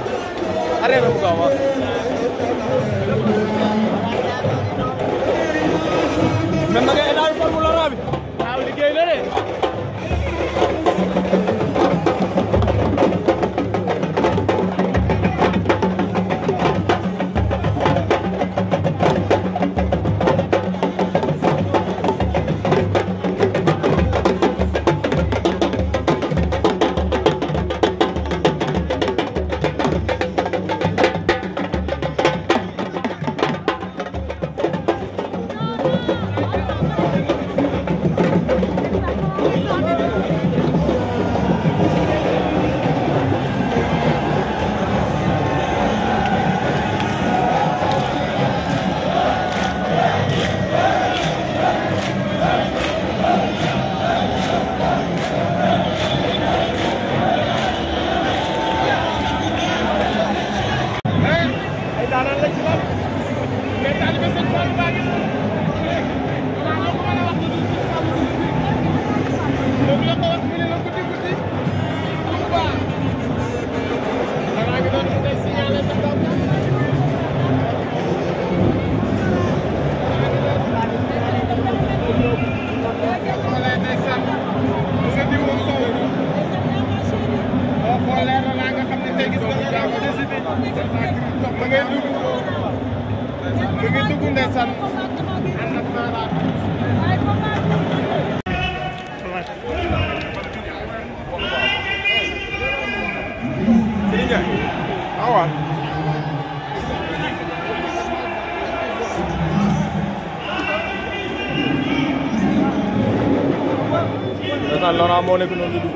arrêté bu gaaw waaw. mais nag état bi formule la bi. waaw liggéey na de. ay daanaan la ci lool mais taalibe sëñ Fallu baa ngi waaw loo ko mën a wax lu dul sëñ Fallu moom la ko wax mu ne la guddi guddi Touba danaa ngi doon say signalé ndax daa ko xoolee ndeysaan bu nga di woon sow boo xoolee na laa nga xam ne tey gis nga nga daa ko décidé ba ngay dugg ba ngay dugg ndeysaan ànd ak maanaam Serigne Ndiaye ah waaw ndeysaan Laurent moo nekk noonu di dugg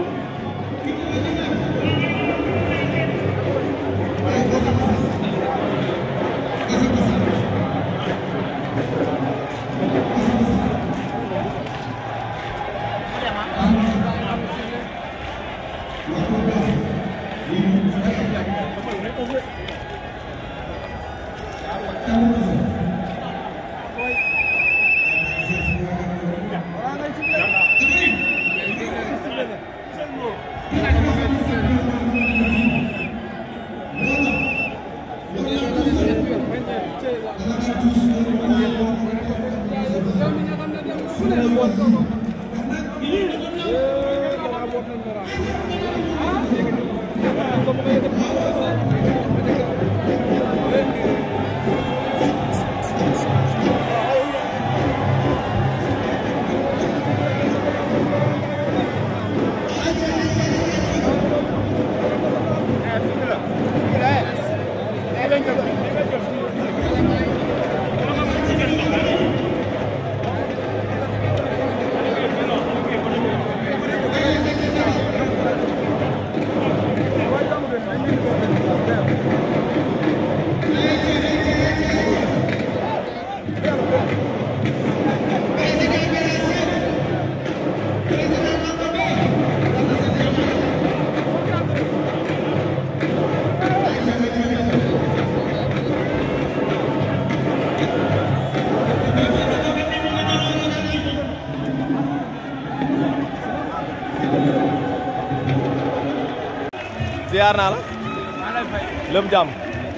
ziar naa la maa lay fay. lépp jàmm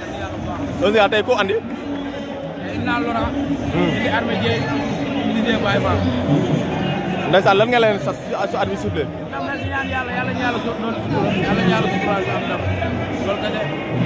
aussi tey ko andi indi naa Laurent. indi Armé Dieye indi Dieye Baye Fall. ndeysaan lan nga leen sa su at bi suuflee ndam nag di ñaan yàlla yàlla ñu yàlla so doon sutura yàlla ñu yàlla suturaal ñu am ndam loolu kese.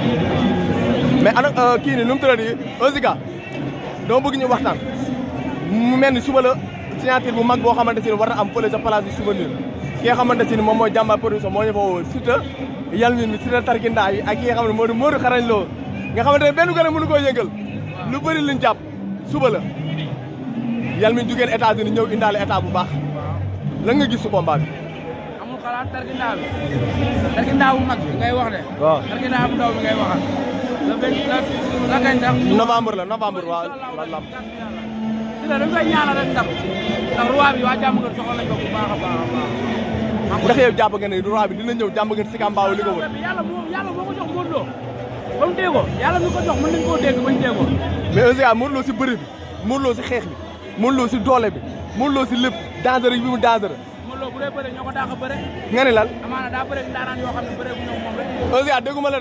mais ana kii ni nu mu tuddati Ozika dama bëgg ñu waxtaan mu mel ni suba la signature bu mag boo xamante ne war na am fële sa place du souvenir ki nga xamante ne moom mooy jàmbaar production moo ñu fa woo Siteu yàlla ni Siteu tarkindaa yi ak ki nga xam ne moo di Modou xarañ loo nga xamante ne benn gën a mënu koo yëngal lu bëri liñ jàpp suba la yàlla mi jugeen États-Unis ñëw indaale état bu baax lan nga gis su combat bi amul xalaat tarkindaa bi tarkindaa bu mag bi ngay wax de. waaw tarkindaa bu ndaw bi ngay waxal. la vingt la la kañ sax. novembre la novembre waaw la si la dañ koy ñaanal rek ndam ndax roi bi waa jàmm nga soxla nañ ko bu baax a baax a baax. ndax yow jàpp nga ne roi bi dina ñëw jàmm nga si kàmbaaw li ko wër yàlla moo yàlla moo ko jox Modou Lo ba mu dee ko yàlla mi ko jox mën nañ koo dégg bañ dee ko. mais Ozika Modou Lo si bëri bi Modou Lo si xeex bi Modou Lo si doole bi Modou Lo si lépp dangereux bi mu dangereux Modou Lo bu dee bëre ñoo ko daax a bëre nga ne lan amaana daa bëre ndaanaan yoo xam ne bëre bu ñëw moom rek. Ozika dégguma la de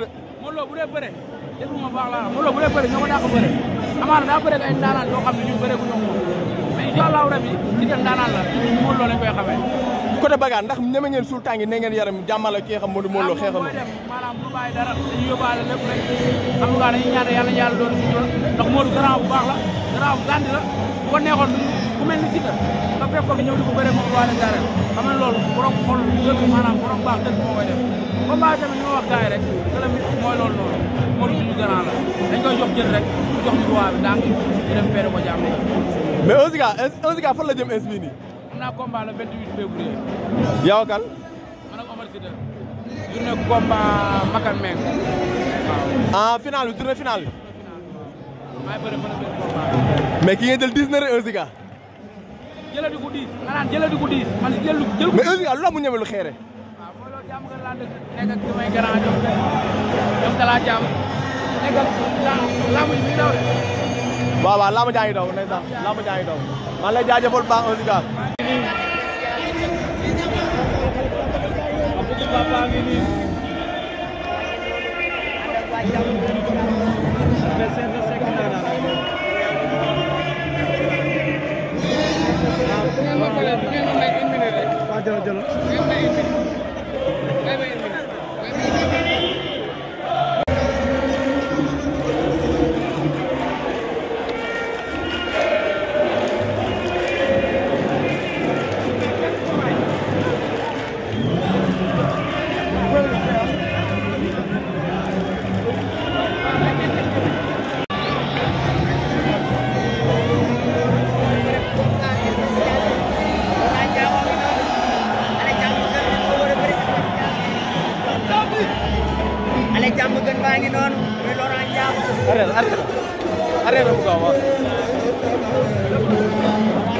Modou Lo bu dee bëre déglu ma baax laa Modou Lo bu dee bëre ñoo ko dàq bëre amaana daa bëre ak ay ndaanaan yoo xam ne ñun bëre gu ñoom moom mais incha allahu rabi si dem ndaanaan la Modou Lo lañ koy xamee côté bagaan ndax ñeme ngeen suul tàngi ne ngeen yaram jàmmal ak ki nga xam Modou Modou Lo xeexal mooy dem maanaam bu bàyyi dara dañuy yóbbaale lépp rek xam nga dañuy ñaan yàlla yàlla doon suñu ndax Modou grand bu baax la grand bu gàndi la bu ko neexoon ku mel ni Siteu nga fekk ko fi ñëw di ko bëre moom waa la gaare xam nga loolu borom xol dëgg maanaam borom baax dëgg moo koy def combat tamit ñu wax gars yi rek que la mooy loolu noonu Modou suñu grand la dañ koy jox jël rek jox ñu roi bi daa ngi ñu dem feere ko jàmm la mais un Ziga un Ziga fan la jëm ins bii nii am naa combat le 28 février yow ak kan man ak Omar Siteu journée combat Makan Meng waaw en final bi tournée finale bi maay bëre mën a bëre combat mais ki ngeen jël 10 na rek un Ziga jëladi ko diis nga naan jëladi ko diis man jël jël ko mais un Ziga lu la mu ñeme lu xeere waaw mooy loolu jàmm nga laa dëkk nekk ak samay grand ñoom ñoom dalaa jàmm nekk ak làmb ji muy daw de waaw waaw laa ma jaa ngi daw ndeysaan laa ma jaa ngi daw maa ngi lay jaajëfal baax un Ziga ale jàmm gën baa ngi noonu muy Laurent Ndiago arrête arrête arrête bu gaaw waaw